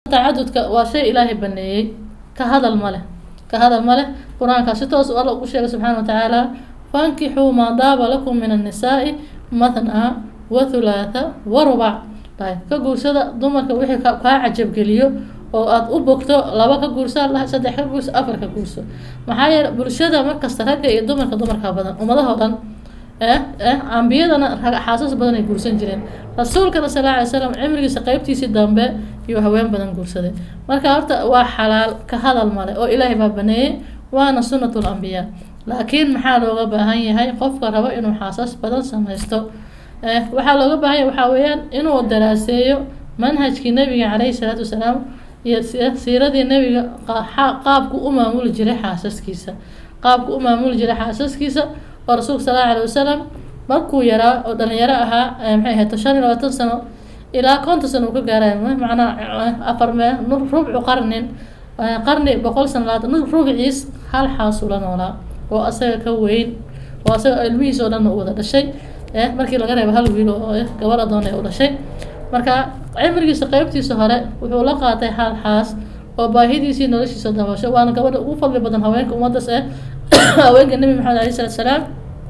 tacadudka waa shay ilaahay baneeyey ka hadal ma leh ka hadal ma leh qur-aankaa si toos alla ugu sheegay subxaana wa tacaala fankixuu maa daaba lakum min annisaai mathnaa wa thulaatha wa rubac ka guursada dumarka wixii kaa cajabgeliyo oo aada u bogto laba ka guursa saddex ka guurso afar ka guurso maxaa yeele bulshada markasta ragga iyo dumarka dumarka badan ummadahoo dhan ambiyadana xaasas badan ay guursan jireen rasuulkana sal lla alay slam cimrigiisa qeybtiisii dambe iyuu haween badan guursaday marka horta waa xalaal ka hadal male oo ilaahay baa baneeyey waana sunnatul ambiyaa laakiin maxaa looga baahan yahay qofka rabo inuu xaasas badan samaysto waxaa looga baahan yahay waxaa weeyaan inuu daraaseeyo manhajkii nabiga caleyhi salaatu wasalaam iyo siiradii nabiga qaabku u maamuli jiray xaasaskiisa qaabku u maamuli jiray xaasaskiisa oo rasuulka sal alla alay wasalam markuu yaraa oo dhalinyaro ahaa maxay ahayd shan iyo labaatan sano ilaa konton sano uu ka gaaray macnaa afar mee rubcu qarnin qarni boqol sano labaatan rubciis hal xaasuu la noolaa oo asaga ka weyn oo asaga ilmihiis oo dhan u wada dhashay markii laga reebo hal wiil oo gabar adoon ee u dhashay marka cimrigiisa qeybtiisa hore wuxuu la qaatay hal xaas oo baahidiisii noloshiisa dabasho waana gabadha ugu fadli badan haweenka ummaddaas eh haweenka nebi maxamed alai salatu salaam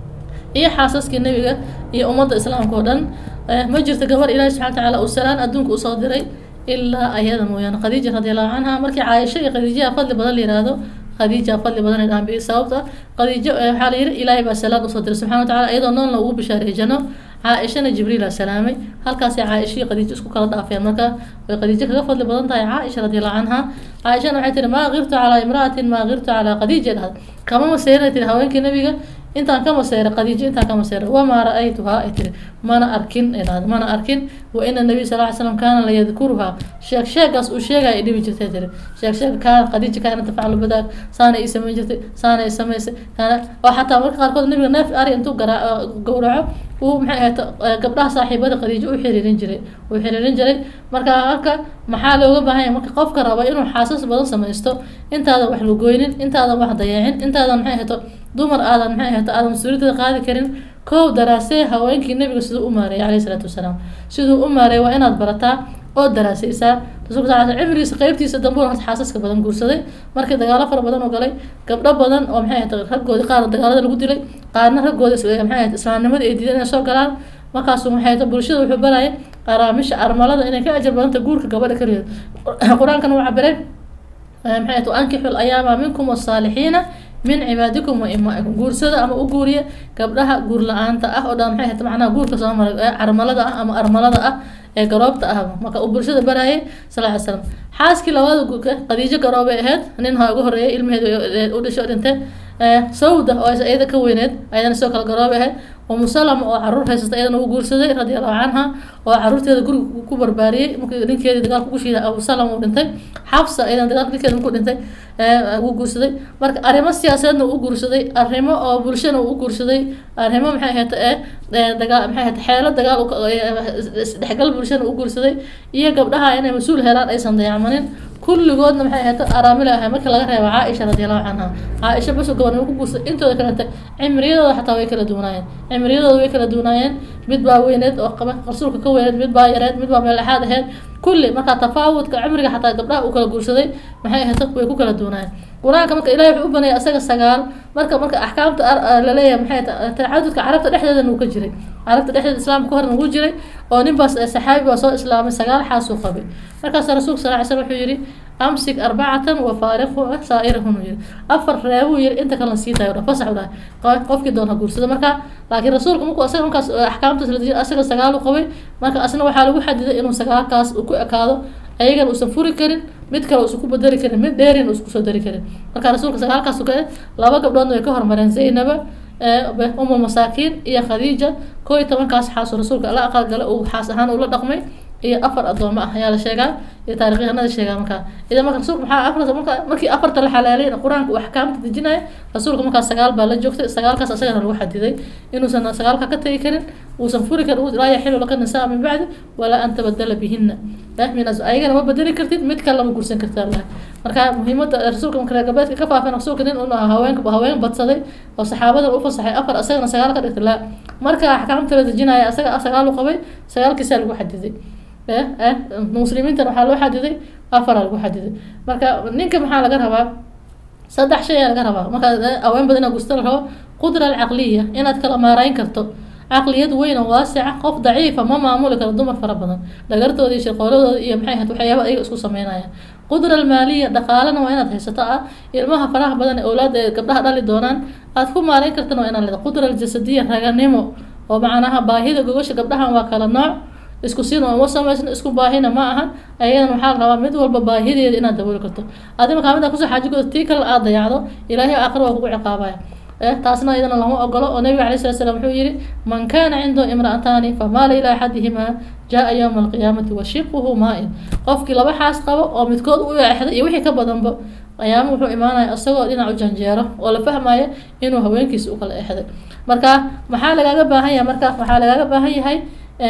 iyo xaasaskii nebiga iyo ummadda islaamka oo dhan ma jirto gabar ilaahi subxana watacaala uu salaan adduunka usoo diray ilaa ayada mooyaane khadiija radi allahu canha markii caaisho iyo khadiijaha fadli badan la yihahdo khadiija fadli badan ay dhaanbi sababta khadiijo waxaa la yihi ilaahay baa salaan usoo diray subxana wa tacala iyadoo noolna ugu bishaareejano caaishana jibriila salaamay halkaasay caaishii khadiijo isku kala dhaafeen marka way khadiijo kaga fadli badan tahay caaisha radiallahu canha caaishana waxay tihi maa kirtu calaa imra'atin maa kirtu calaa khadiija dhahad kama maseerinay tiri haweenkii nabiga intaan ka maseyray khadiijo intaan ka maseyray wamaa ra-aytuhaa ay tiri mana arkin ay dhahda mana arkin wa ina nabiy sal ly slam kaana layadkuruhaa sheeg sheegaas uu sheegaya ay dhibi jirtay tiri sheeg sheeg kaana khadiija kaana tafaclu badaag saana ii samayn jirtay saana ii samaysay kaana oo xataa marka qaarkood nabiga neef ari intuu garaa gowraco uu maxay ahayd gabdhaha saaxiibada khadiijo u xiriirin jiray uu xiriirin jiray marka halka maxaa looga baahan yahay marka qofka raba inuu xaasas badan samaysto intaadan wax lagoynin intaadan wax dayeecin intaadan maxay ahayto dumar aadan maxay ahayto aadan mas-uuliyadada qaadi karin kow daraasee haweenkii nabiga siduu u maareeyay caleyhi salaatu wasalaam siduu u maareeyay waa inaad barataa oo daraasaysaa rasuulka sal cimrigiisa qeybtiisa dambuur horta xaasaska badan guursaday markii dagaalo fara badan oo galay gabdho badan oo maxay ahayd raggoodii qaar dagaalada lagu dilay qaarna raggooda maxay ahayd islaamnimada ay diideen inay soo galaan markaasuu maxay ahayd bulshada wuxuu barayay araamisha armalada inay ka ajar badanta guurka gabadha kaligeed qur-aankana uu cabiray maxay ahayd ankixu ayaama minkum wasaalixiina min cibaadikum wa imaikum guursada ama u guuriya gabdhaha guur la-aanta ah oo dhan maxay ahayd macnaha guurka soo maray ee carmalada ah ama armalada ah ee garoobta ah marka uu bulshada barayay sal ly slam xaaskii labada guurka khadiijo garoobay ahayd nin ha ugu horeeyay ilmaheed u dhasho dhintay sawda oo iyada ka weyneed ayadana sidoo kale garoobay ahayd umu salama oo caruur haysata iyadana uu guursaday radi allahu canha oo caruurteeda guriga ku barbaariyey markii ninkeedii dagaalka ku shiiday abu salama uu dhintay xabsa iyadana dagaalka ninkeeda markuu dhintay uu guursaday marka arrimo siyaasadeedna uu guursaday arrimo oo bulshana uu guursaday arrimo maxay ahayd ee dagaa maxay ahayd xeelo dagaal isdhexgal bulshana uu guursaday iyo gabdhaha inay mas-uul helaan aysan dayacmanin kulligoodna maxay ahayd araamila ahay markii laga reebo caaisha radiallahu canha caaisha baso gabarnimo ku guursaday intooda kalete cimriyadooda xataa way kala duwanaayeen cimriyadooda way kala duwanaayeen mid baa weyneed oo qaba rasuulka ka weyneed mid baa yareed mid baa meelexaad aheyd kulli markaa tafaawudka cimriga xataa gabdhaha uu kala guursaday maxay ahayd way ku kala duwanaayeen qur-aanka marka ilahi wuxuu u baneeyay asaga sagaal marka marka axkaamta laleeyahay maxay tacadudka carabta dhexdeedana uu ka jiray carabta dhexdeeda islaamka kahorna wuu jiray oo ninbaas saxaabi baa soo islaamay sagaal xaasuu qabay markaasa rasuulka sal ly slam wuxuu yihi amsik arbacatan wafaariqu saa'irahun uu yihi afar reebuu yihi inta kalena sii dayo fasax u dhahay qofkii doona guursada marka laakiin rasuulka markuu asaga markaas axkaamtaas la dejiyay asaga sagaal u qabay marka asna waxaa lagu xadiday inuu sagaalkaas uu ku ekaado ayagana uusan furi karin mid kale uusan ku bedeli karin mid dheerin uusan kusoo dari karin marka rasuulka sagaalkaas ka laba gabdhoodna way ka hormareen zaynaba umul masaakiin iyo khadiija koo iyo tobankaas xaasu rasuulka la aqalgala uu xaas ahaan ula dhaqmay iyo afar adoomo ah ayaa la sheegaa iyo taarikhyahanada sheegaa markaa idan marka rasuulka maxaa afar marka markii afarta la xalaalay qur-aanka uu axkaamta dejinaya rasuulka markaas sagaal baa la joogtay sagaalkaas asagana lagu xadiday inuusan sagaalka ka tegi karin uusan furi karin laa yaxilu laka nisaa min bacdi walaa an tabadala bihina minas ayagana ma bedeli kartid mid kale lama guursan kartaa laha marka muhiimada rasuulka marka reer galbeedka ka faafeen rasuulka nin un haweenka haween badsaday oo saxaabadan u fasaxay afar asagana sagaal ka dhigtay laa marka axkaamta la dejinaya asaga sagaal u qabay sagaalkiisaa lagu xadiday muslimiintan waxaa loo xadiday afara lagu xadiday marka ninka maxaa laga rabaa saddex shay ayaa laga rabaa markaa haween badan inaad gusta la rabo qudra alcaqliya inaad kala maarayn karto caqliyad weyn oo waasica qof daciifa ma maamuli karo dumar fara badan dhagartooda iyo shirqooladooda iyo maxay ahayd waxyaaba ayaga isku sameynaya qudra almaaliya dhaqaalana waa inaad haysato ah ilmaha faraha badan ee awlaada ee gabdhaha dhali doonaan aad ku maarayn kartana waa inaad leeda qudra aljasadiya raganimo oo macnaha baahida gogosha gabdhahan waa kala nooc isku siin uma samaysno isku baahina ma aha ayadan waxaa la rabaa mid walba baahideeda inaad dabooli karto adi markaa mida kusoo xaajigood tii kale aad dayacdo ilaahay aakhir waa kugu ciqaabaya taasna iyadana lama ogolo oo nabiga alay slat slam wuxuu yihi man kana cindahu imra'ataani famaala ilaa axadihimaa jaa yowma alqiyaamati washiquhu maa-in qofkii laba xaas qabo oo midkood u exday iyo wixii ka badanba qiyaamo wuxuu imaanaya isagoo dhinac u janjeero oo la fahmaya inuu haweenkiisa u kala exday marka maxaa lagaaga baahan yahay marka waxaa lagaaga baahan yahay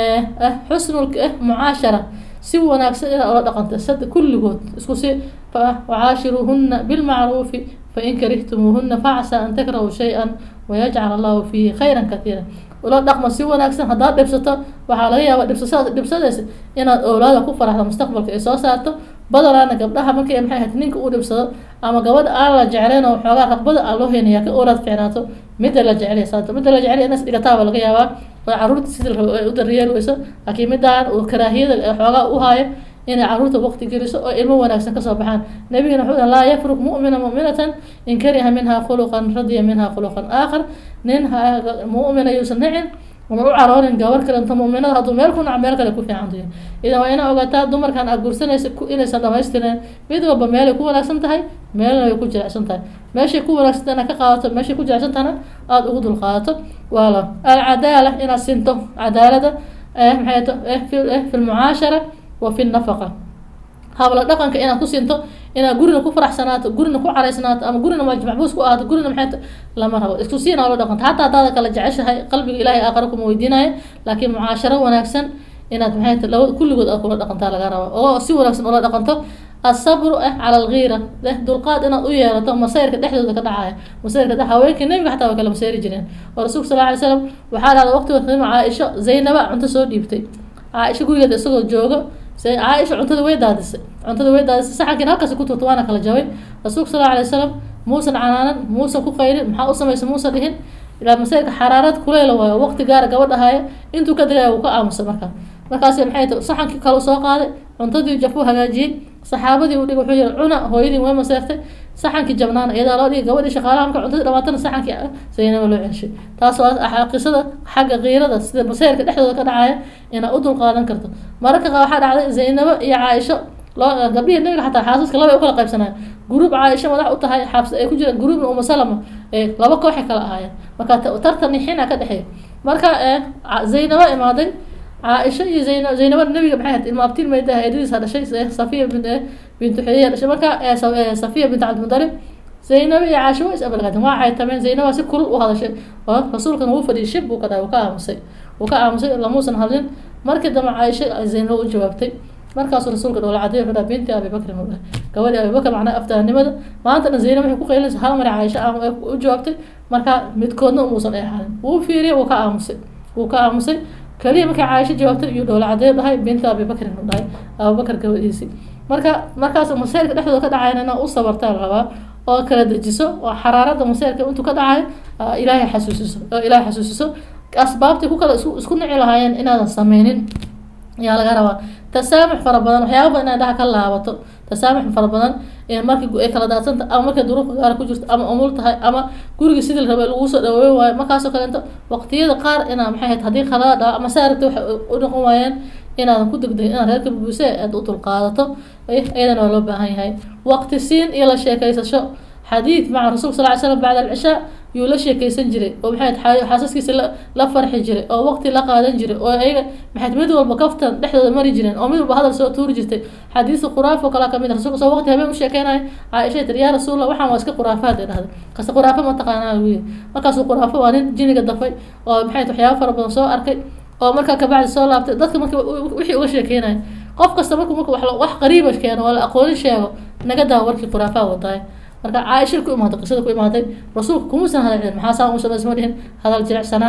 xusnul mucaashara si wanaagsan inaad ola dhaqanta sad kulligood isku si wacaashiruuhuna bilmacruufi fain karihtumuuhuna facsaa an takrahuu shay-an wayajcal allahu fiihi khayran katiira ula dhaqma si wanaagsan haddaad dhibsato waxaa laga yaabaa dhibsasa dhibsadaysa inaad owlaada ku faraxdo mustaqbalka ay soo saarto badanaana gabdhaha markay maxay ahayd ninka uu dhibsado ama gabadha aan la jeclayn oo xoogaa raqbada aan loo heynaya ka owlaad fiicnaato midda la jecelya saarto midda la jecelya inas dhigataaba laga yaabaa oo caruurta sidii la rabo ay u daryeeli weyso laakiin midaan uu karaahiyada xoogaa u haayo inay caruurta waqti geliso oo ilmo wanaagsan kasoo baxaan nabigana wuxuu laa yafruq mu'mina mu'minatan in kariha minha khuluqan radiya minha khuluqan aakhar nin mu'mina yuusan nicin uma u caroonin gabar kalenta mu'minada hadduu meel ku nac meel kale ku fiicantayo idan waa inaa ogaataa dumarkan aad guursanaysa inaysan dhamaystireen mid walba meelay ku wanaagsan tahay meelna way ku jirecsan tahay meeshay ku wanaagsan inaad ka qaadato meeshay ku jirecsan tahana aada ugu dul qaadato waala alcadaala inaad sinto cadaalada maxay fi lmucaashara wa fi nafaqa habla dhaqanka inaad ku sinto inaad gurina ku faraxsanaato gurina ku caraysnaato ama gurina maxbuus ku ahaato gurina maxay lama rabo isku siina la dhaqanto xataa hadaada kala jeceshahay qalbiga ilaahay aakhara kuma weydiinaya laakiin mucaasharo wanaagsan inaad maxay laba kulligood aad kula dhaqantaa laga raba oo si wanaagsan ula dhaqanto asabru ah cala algiira dulqaad inaad u yeelato masayrka dhexdooda ka dhacaya masayrka dhex haweenkii nabiga xataa way kala masayri jireen oo rasuulka sal alay slam waxaa dhahda waqtigood qiimo caaisho zaynaba cunto soo dhiibtay caaisho gurigeeda isagoo joogo caaisha cuntada way daadisay cuntada way daadisay saxankiina halkaasi ku turta waana kala jabay rasuulka sal alay wasalam muusan canaanan muusan ku qayrin maxaa u samaysa muusan dhihin ilaa masayrka xaraarad kuleyla waayo waqti gaara gabadhahaya intuu ka degaya wuu ka aamusay markaa markaasi maxay ta saxankii kale soo qaaday cuntadii jafuu hagaajiyey saxaabadii u dhig wuxuu yihi cuna hooyadii way maseertay saxankii jabnaana iyadaa loo dhigay gabadhii shaqaalaha marka cuntadii dhamaatana saxankii zaynaba loo celshay taas waa qisada xagga kiirada sida masayrka dhexdooda ka dhacaya inaad u dulqaadan karto mararka qaar waxaa dhacday zaynabo iyo caaisho loo gabdhihii nabiga xataa xaasaska laba ay u kala qaybsanaya guruub caaisho madax u tahay xaabs ay ku jiraan guruubna uma salama ee laba kooxay kala ahaayeen marka tartan nixina ka dhexeeya marka zaynabo imaaday caaisha iyo zayna zaynaba nabiga maxay ahayd ilma abtiin mayda eedadiisa dhashay safiya bin bintu xuyaya dhashay marka safiya bint cabdimudalib zaynaba iyo caasho waa is abalgaadeen waa caytameen zaynaba si kulul u hadashay oo rasuulkana wuu fadhiyay shib buu ka dhahay wuu ka aamusay wuu ka aamusay lamuusan hadlin markii dambe caaisha zaynaba u jawaabtay markaasuu rasuulka dhoola cadiy wuxuu dhaha binti abibakrin uu dhahay gabadhi abibakr macnaa aftahanimada maanta dhan zaynab waxay ku qaylinaysa hal mari caaisha u jawaabtay marka midkoodna umuusan eexanin wuu fiiriyay wuu ka aamusay wuu ka aamusay kaliya markay caaisho jawaabtay iyo dhoola cadeey dhahay binta abibakrin u dhahay abubakar gabadhiisii marka markaas masayrka dhexdooda ka dhacayna inaa u sabartaa la rabaa oo kala dejiso oo xaraarada masayrka intuu ka dhacayo ilaahay xasuusiso oo ilaahay xasuusiso asbaabtii ku kala isku isku nici lahaayeen inaadan sameynin ayaa laga rabaa tasaamux fara badan waxyaaba badan inaad dhaha ka laabato tasaamux fara badan markii ay kala daadsanta ama markay duruufka gaara ku jirto ama umul tahay ama guriga sidii la rabay lagu soo dhaweyn waayo markaasoo kaleeto waqtiyada qaar inaa maxay ahayd haddii khalaad ah ama saaragta waxay u noqon waayeen inaadan ku degdegin inaad reerka bubuuse aad u dulqaadato iyadana waa loo baahan yahay waqti siin iyo la sheekaysasho xadiid maca rasulka sal ly slam bacda alcishaa yuu la sheekeysan jiray oo maxay xaasaskiisa la la farxi jiray oo waqti la qaadan jiray oo ayaga maxay mid walba kaftan dhexdooda mari jireen oo mid walba hadal soo tuuri jirtay xadiisa khuraaf oo kalaa kamid rasulka soo waqti habeen u sheekeynaya caaisha tiri yaa rasuulallah waxaan waa iska khuraafaad ay dhahday kasta khuraafo ma taqaanaa lagu yiri markaasuu khuraafo waa nin jiniga dafay oo maxay waxyaaba fara badan soo arkay oo markaa kabacdi soo laabtay dadka marka wixii uga sheekeynaya qof kasta marku marka wax qariiba keeno oo la aqoonin sheego naga daawo warkii khuraafaa wataay marka caaisha ku imaaday qisada ku imaaday rasuulka kumuusan hadalcin maxaa saa umu samaysma dhihin hadal jilicsanaan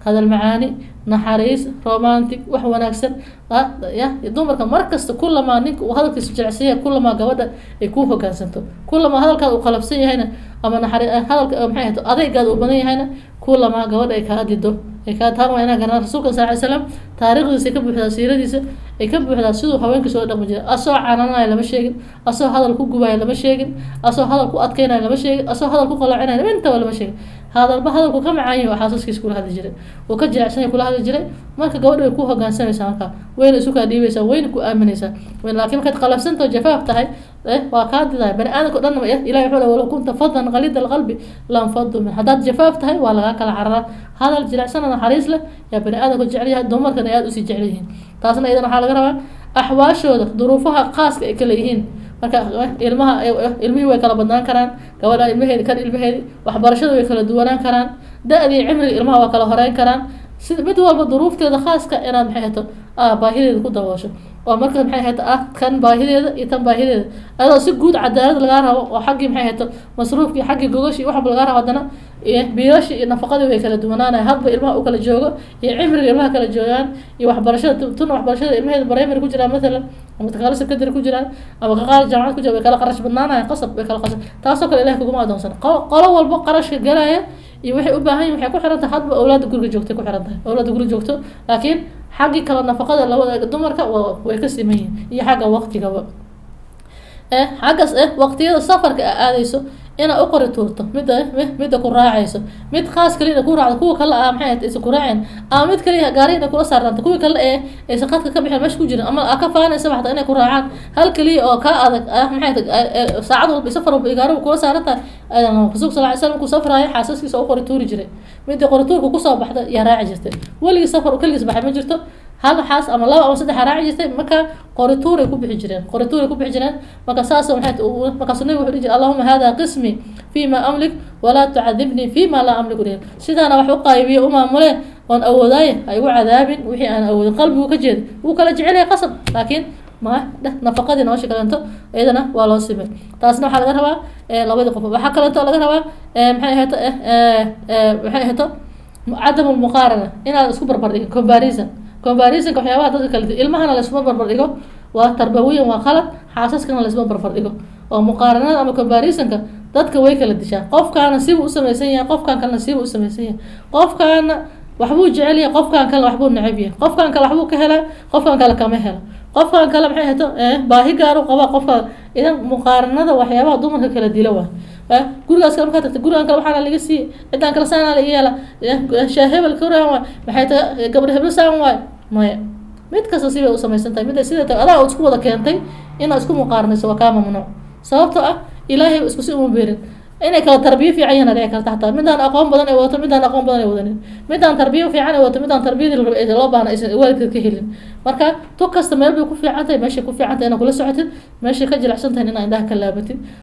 hadal macaani naxariis romantic wax wanaagsan ya dumarka markasta kulamaa ninka uu hadalkiisu jecsan yahay kulamaa gabadha ay ku hogaansanto kulamaa hadalkaada uu qalabsan yahayna ama naxari hadalka maxay ahto adeygaada uu badan yahayna kulamaa gabadha ay kaa dido ay kaa taan waa inaa garanaa rasuulka sal ly slam taariikhdiisa ay ka buuxdaa siiradiisa ay ka buuxdaa siduu haweenkiisa oo dhaqmi jiray asoo cananaya lama sheegin asoo hadal ku gubaya lama sheegin asoo hadal ku adkeynaya lama sheegin asoo hadal ku qaloocinaya intaba lama sheegin hadalba hadalku ka macaanya waa xaasaskiisa kula hadli jiray uu ka jilicsanya kula hadli jiray marka gabadha way ku hogaansamaysaa marka wayna isu kaa dhiibaysaa wayna ku aaminaysaa laakiin markaad qalafsantao jafaaf tahay waa kaa didaya bani aadamka o dhan ilahi wuxuu walow kunta fadan qalida alqalbi lam fadu min haddaad jafaaf tahay waa lagaa kala cararaa hadal jilicsana naxariis leh yaa bani aadamka jecel yahay dumarkana aada usii jecel yihiin taasna iyadan waxaa laga rabaa axwaashooda duruufaha khaaska ay kala yihiin marka ilmaha ilmihii way kala badnaan karaan gabadha ilmaheedi kan ilmaheedi waxbarashada way kala duwanaan karaan da-dii cimriga ilmaha waa kala horeyn karaan sida mid walba duruufteeda khaaska inaad maxay hato baahideeda ku daboosho oo marka maxay hato ah kan baahideeda iyo tan baahideeda adoo si guud cadaalad lagaa rabo oo xaggii maxay hato masruufkii xaggii gogashi waxba lagaa rabo haddana biilashi iyo nafaqadii way kala duwanaanaya hadba ilmaha u kala joogo iyo cimriga ilmaha kala joogaan iyo waxbarashada tuna waxbarashada ilmaheeda primary ku jiraan mathalan ama kaqaalo secondary ku jiraan ama kaqaalo jaamacad ku jira way kala qarash badnaanaya qasab way kala qasab taasoo kale ilahi kuguma adoonsan qolo walbo qarashka galaya iyo waxay u baahan yihin waxay ku xiran tahay hadba awlaada guriga joogtay ku xiran tahay awlaada guriga joogto laakiin xaggii kala nafaqada labada dumarka way ka siman yihin iyo xagga waqtigaba eh xaggas eh waqtiyada safarka a aadeyso inaad u qori tuurto midda midda ku raacayso mid khaas kaliya ku raacdo kuwa kale a maxay aysa ku raaceen ama mid kaliya gaarina kula saarnaanta kuwii kale ee aysa qadka ka bixin meesha ku jirin ama a ka faanaysa waxta inay ku raacaan hal kaliya oo kaa adag ah maxay saacad walba safar walba igaaraba kula saarantahay aydan rasuulka sal ly slam ku safraayo xaasaskiisa u qori tuuri jiray midda qori tuurka kusoo baxda yaa raaci jirtay weligii safar keligiis baxay ma jirto hal xaas ama laba ama saddex raaci jirtay marka qorituuray ku bixi jireen qorituuray ku bixi jireen marka saas maxay markaasu nabigu wuxuu dhihi jiray allahuma hada qismi fima amlik walaa tucadibnii fima laa amliku dhihin sidaana wax u qaybiyo u maamulee oon awoodaaye ha igu cadaabin wixii aan awoodin qalbigu ka jeeda wuu kala jecelyahay qasab laakiin ma nafaqadii nolosha kalento iyadana waa loo simay taasna waxaa laga rabaa labadii qof waxaa kalento laga rabaa maxay ahayto maxay ahayto cadam lmuqaarana inaad isku barbar dhigin comparison combarisonka waxyaabaha dadka kale ilmahana laysuma barbar dhigo waa tarbawiyan waa qalad xaasaskana laysuma barbar dhigo oo muqaaranada ama combarisonka dadka way kala dishaa qofkaana sibuu usamaysan yahay qofkan kalena sibuu usamaysan yahay qofkaana waxbuu jecel yahay qofkan kale waxbuu necab yahay qofkan kale waxbuu ka helaa qofkan kale kama helo qofkan kale maxay hato baahi gaaru qaba qofka idan muqaaranada waxyaabaha dumarka kala dila waa gurigaas kale markaa tagta gurigan kale waxaana laga siiye ciddaan kale saana laga yeela shaahebel kuraan waay maxay ta gabadha heblo saan waay maya mid kasta sibay u samaysan tahay mid sida ta adaa isku wada keentay inaad isku muqaaranayso waa kaa mamnuuc sababtoo ah ilaahay isku si uma beerin inay kala tarbiyo fiican yahan dhici karta xataa midaan aqoon badan ay wadato midaan aqoon badan ay wadanin midaan tarbiyo fiican ay wadato midaan tarbiyadii la rabay loo baahna aysan waalidkeed ka helin marka tu kasta meel bay ku fiican tahay meeshay ku fiican tahay inaad kula socotid meeshay ka jilicsan tahay inaa indhaha ka laabatid